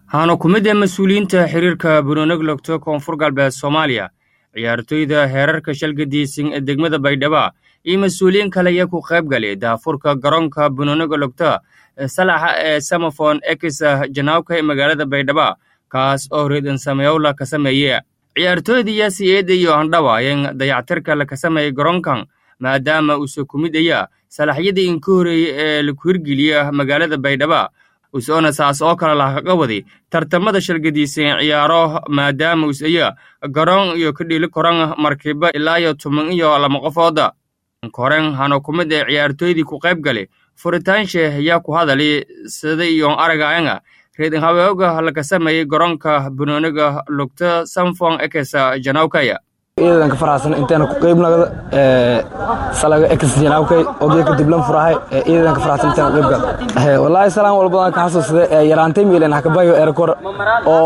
waxaana ku mid ah mas-uuliyiinta xiriirka bunonog logto koonfur galbeed soomaaliya ciyaartoyda heerarka shalgadiisin ee degmada baydhabo iyo mas-uuliyiin kale ayaa ku qayb galay daafurka garoonka bunonoga logto salaxa ee samafon ex janaawka ee magaalada baydhabo kaas oo reedan sameyowla ka sameeye ciyaartooyda yaasi eeda iyo handhawa ayaan dayactirka laka sameeyey garoonkan maadaama uuse ku mid aya salaxyadii inka horeeyey ee laku hirgeliya magaalada baydhabo usoona saas oo kale lakaga waday tartamada shalgadiisan ciyaaro maadaama usaya garoon iyo ka dhili koran markiba ilaa iyo toban iyo lama qofooda koren hana ku mid ee ciyaartooydii ku qayb galay furitaanshe ayaa ku hadali sida iyo aragaanga reedin haweoga laka sameeyey garoonka bunooniga lugta samfon ekesa janawkaya ciidanka faraxsan inteena ku qeybnagda salaga ex janaabkay ogeeka diblan furahay ciidanka faraxsan inteena ku qeybgal wallaahi salaan walbadan ka xasuusade yaraantay miilen hakabayo erakor oo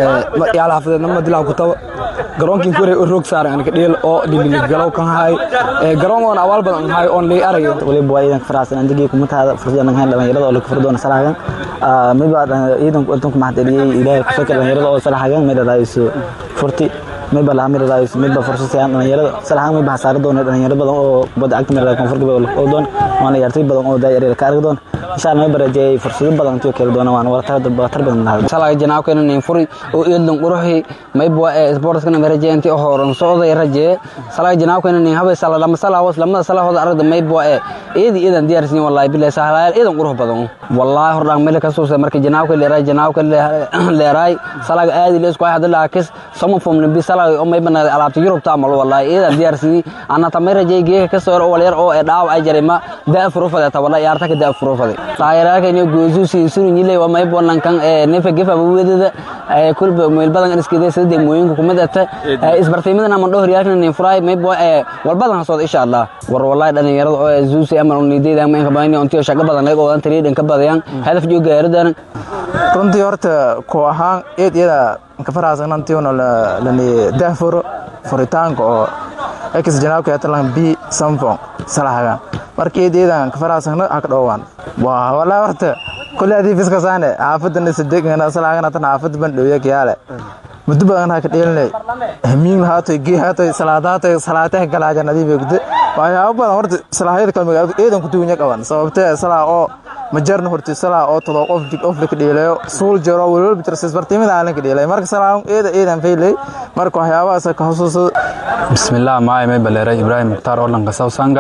yaala xafadeed nama dilaa ku taba garoonkin kore oo roog saaran anka dheel oo dhililig galow kan haay garoon oon awaal badan haay oon lii arayo waliba waa ciidanka faraxsan andigii kuma taada fursadan hayn dhalinyarada oo laga furdoona salahagan miba ciidanku intan ku maxadceliyey ilaahay ku fakar dhalinyarada oo salahagan midhadaayiso furti midba laha midhadaayiso midba fursasayaan dhalinyarada salahagan midba hasaara doona dhalinyaro badan oo kubadda cagta midhada koonfur galbeed oo doon waana ciyaartoy badan oo daayar ka argi doon insha allah midba rajeeyay fursado badan intii kale doona waan wartar badan lahaa salaga janaabkayna nin furi oo eedlan quruxi mayba ee sportskana marajeey intii horan socday rajeey salaga janaabkayna nin habay sala lama sala hoos lamada sala hoos aragda mayba ee eedi eedan diyaarsin wallahi billahi sahlaayal eedan qurux badan wallahi hordaan meel ka soo markii janaabka leeray janaabka leeray salaga aadi leesku ay hadda laakis sama fom nabi salaga oo mayba na alaabta yurub taamal wallahi eedan diyaarsin ana tamay rajeey geeka ka soo oo yar oo dhaaw ay jarima daa furufada tabala yaarta ka daa furufada taayiraaka inuu goosusi sunu nyile waa may bonan kan ee nefa gefa wadada ee kulba meel badan iskida sida deemooyinka kumid ata isbartiimada ama dhowr yaakna nin furay may bo ee walbadan soo insha Allah war wallahi dhalinyarada oo zuusi ama nideeda ama ka baahan intii shaqo badan ay oo tariidan ka badayaan hadaf joo gaaridan runtii horta ku ahaan eed iyada ka faraasana intii oo la ni daafuro furitaanka oo ex janaabka ee talan b samfon salahaga markii eed iyadan ka faraasana ka dhowaan waa wallahi horta kulli adii fiska saane xaafadana sadegana salahagana tan xaafad ban dhowya kiyaale muddo badan ha ka dheelinay hamiin haato gee haato salaadaata salaataha galaaja nadiif gudde waxyaabo badan horta salaahayada kale magaalada eedan ku duunya qaban sababtee salaa oo majarna horti salaa oo todo qof dig of la ka dheelayo suul jaro walwal bitirsis bartiimada aan ka dheelay marka salaa eeda eedan faylay marka waxyaabahaas ka xusuuso bismillaah maay may baleeray ibraahim mukhtaar oo lanka sawsanga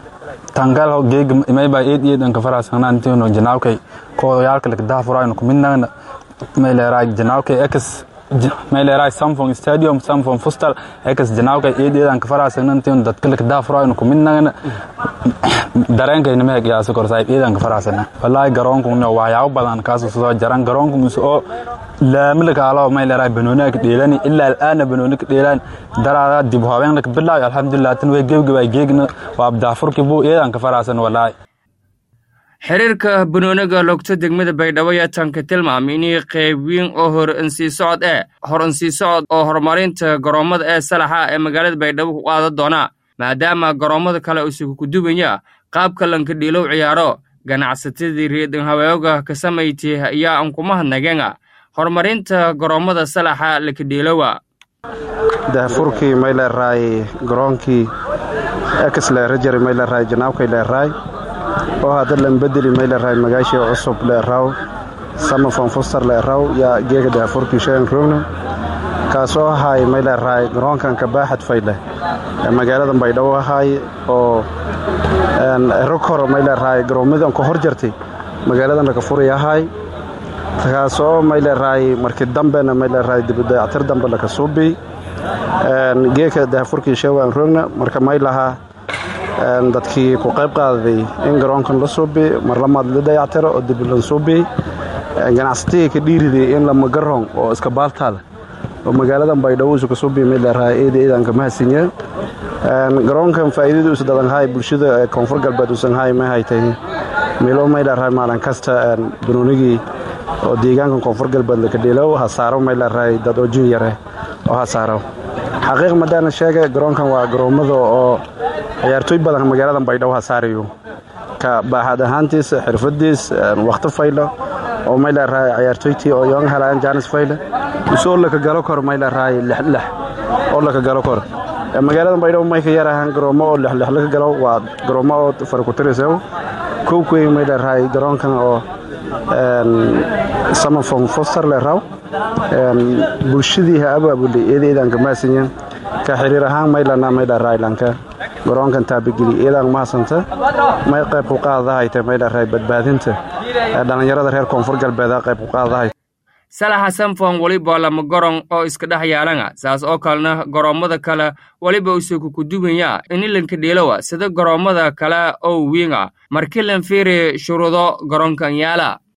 tangal geeg may ba eed eedan ka faraasana antino janaawkay kooyaalka la daafurayno kumidnagna may leeray janaawkay ex may leeray samfong stadium samfong fustal ex janaawkay eed eedan ka faraasana antino dadka la daafurayno kumidnagna dareenkayna meeg yaa soo korsay eedan ka faraasana wallahi garoonku waxyaabo badan kaas soo jaran garoonku mus oo laamila kaalo may leeray banooni ka dheelani ilaa al'aana banooni ka dheelan daraada dib haween ka bilaay alxamdulillah tan way gebgabay geegna waa daafurkii buu eedan ka faraasan wallahi xiriirka banooniga logto degmada baydhabo ayaa tanka tilmaamay inay qayb weyn oo hor insii socod ee hor insii socod oo horumarinta garoommada ee salaxa ee magaalada baydhabo ku qaadan doona maadaama garoommada kale isugu kudubanya qaabka lanka dhiilow ciyaaro ganacsatadii reedan haweoga ka samayti ayaa aan kuma hadnageena horumarinta garoommada salaxa lakadhiilowa daafurkii may leeraay garoonkii ex leerajari may leeraay janaabkay leeraay oo hadda lambedeli may leeraay magaashii cusub leeraw samafon fuster leeraw yaa geega daafurkii sheegan roogna kaasoo ahaay may leeraay garoonkan kabaaxad fayle ee magaalada baydhabo ahaay oo rog hore may leeraay garoomadan ka hor jartay magaaladan laga furay ahaay kaasoo may leeraay markii dambena may leeraay dibudayactir dambe laka suubiy geeka daafurkii sheegaan roogna marka may lahaa dadkii ku qayb qaadaday in garoonkan la suubi marlamaad la dayactiro oo diblan suubi ganacsatigii ka dhiiriday in lama garoon oo iska baaltaada oo magaaladan baydhabo isu ka suubi may leeraay eeda eedan ka mahadsinya garoonkan faa'iidadu is dadanhaay bulshada koonfur galbeed usanhaay ma haytay milo may leeraay maalin kasta banoonigii oo deegaankan koonfur galbeed laka dheelow hasaaro may leeraay dad oo jinyare oo hasaaro xaqiiq madaana sheega garoonkan waa garoommada oo ciyaartooy badan magaaladan baydhabo hasaarayo ka baaxad ahaantiis xirfadiis wakhti faylo oo may leerahay ciyaartoytii oo yoon helayaan janis fayle isoo laka galo kor may leerahay lixlix oo laka galo kor magaalada baydhabo may ka yarahaan garoomo oo lixlix laka galo waa garoomo oo farakutirisew kowkey may leerahay garoonkan oo samafon foster leeraw bulshadii ha abaabuli eedeedaan ka mahadsanyiin ka xiriir ahaan maylana may leerahay lanka garoonkan taabageli eedaan mahadsanta may qayb ku qaadahayta may leerahay badbaadinta dhallinyarada reer koonfur galbeed qayb ku qaadahay salaxa samfon weliba lama goron oo iska dhex yaalanga saas oo kalena goroommada kale weliba usuku kuduganya inilanka dheelowa sida goroommada kale oo wiinga markilan fiiri shuruudo garoonkan yaala